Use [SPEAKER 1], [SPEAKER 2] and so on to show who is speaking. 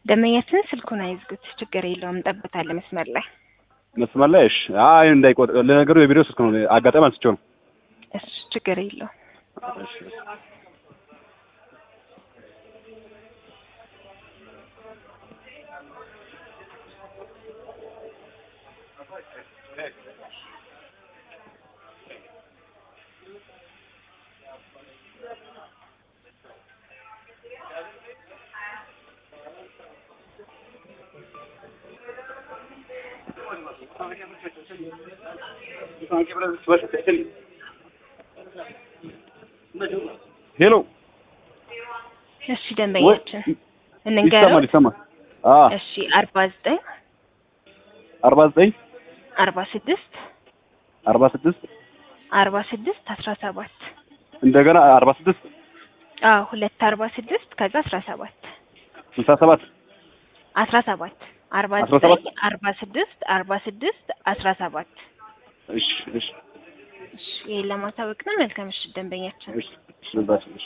[SPEAKER 1] ደንበኛችን ስልኩን አይዝጉት፣ ችግር የለውም እንጠብቃለን መስመር ላይ።
[SPEAKER 2] መስመር ላይ እሺ። አይ እንዳይቆጥ ለነገሩ የቪዲዮ ስልክ ነው አጋጣሚ አንስቼው ነው።
[SPEAKER 1] እሺ ችግር የለውም።
[SPEAKER 2] እሺ ሄሎ
[SPEAKER 1] እሺ ደንበኛችን
[SPEAKER 2] ይሰማል
[SPEAKER 1] እንንገረው።
[SPEAKER 2] ይሰማል። አ
[SPEAKER 1] እሺ አርባ ዘጠኝ
[SPEAKER 2] አርባ ዘጠኝ
[SPEAKER 1] አርባ ስድስት
[SPEAKER 2] አርባ ስድስት
[SPEAKER 1] አርባ ስድስት አስራ ሰባት
[SPEAKER 2] እንደገና አርባ ስድስት
[SPEAKER 1] አዎ ሁለት አርባ ስድስት ከዛ አስራ ሰባት
[SPEAKER 2] ስልሳ ሰባት
[SPEAKER 1] አስራ ሰባት አርባ
[SPEAKER 2] አስራ ሰባት
[SPEAKER 1] ዘጠኝ አርባ ስድስት አርባ ስድስት አስራ ሰባት
[SPEAKER 2] እሺ እሺ
[SPEAKER 1] እሺ ይሄን ለማሳወቅ ነው። መልካም ምሽት ደንበኛችን።
[SPEAKER 2] እሺ እሺ